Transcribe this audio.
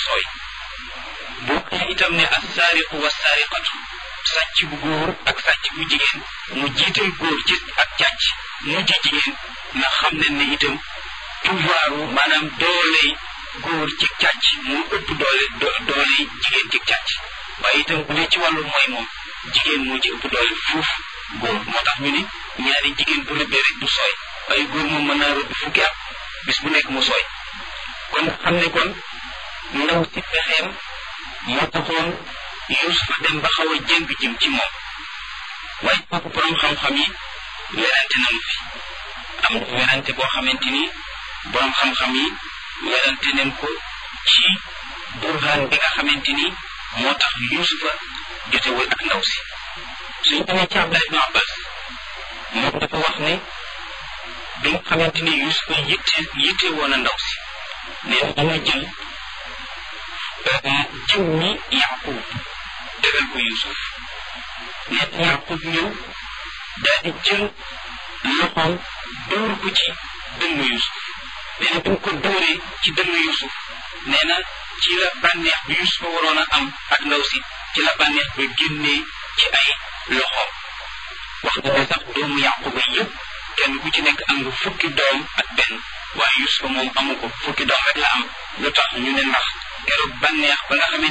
sooy boo xee itam ne assaariqu wassaariqatu sàcc bu góor ak sàcc bu jigéen mu jiital góor ci ak càcc mujj jigéen na xam ne ne itam pouvoiru maanaam dooley góor ci càcc mu ëpp doole dooley jigéen ci càcc waaye itam bu dee ci wàllu mooy moom jigéen moo ci ëpp doole fuuf góor moo tax ñu ni ñaari jigéen bu rëbbee rek du sooy waaye góor moom mën naa rëbb fukki at bis bu nekk mu sooy kon xam ne kon ndaw si pexeem moo taxoon Yuusufa dem ba xaw a jëng jëm ci moom waaye kooku borom xam-xam yi werante nañu fi am werante boo xamante ni borom xam-xam yi werante nañ ko ci burhaan bi nga xamante ni moo tax Yuusufa jotewul ak ndaw si suñ demee ci Abdallah ibn Abbas moom dafa wax ne bi nga xamante ni Yuusufa yitte yitte woon a ndaw si nee na dana jël jiw mi Yaqub tegal ko Yuusuf nee na Yaqub ñëw daal di jël loxoom dóor ko ci dënnu Yuusuf nee na bi mu ko dóoree ci dënnu Yuusuf nee na ci la bànneex bi Yuusuf waroon a am ak ndaw si ci la bànneex ba génnee ci ay loxoom wax na ne sax doomu Yaquba yëpp kenn ku ci nekk am nga fukki doom ak benn waaye Yuusufa moom amu ko fukki doom rek la am lu tax ñu ne ndax keroog bànneex ba nga xamante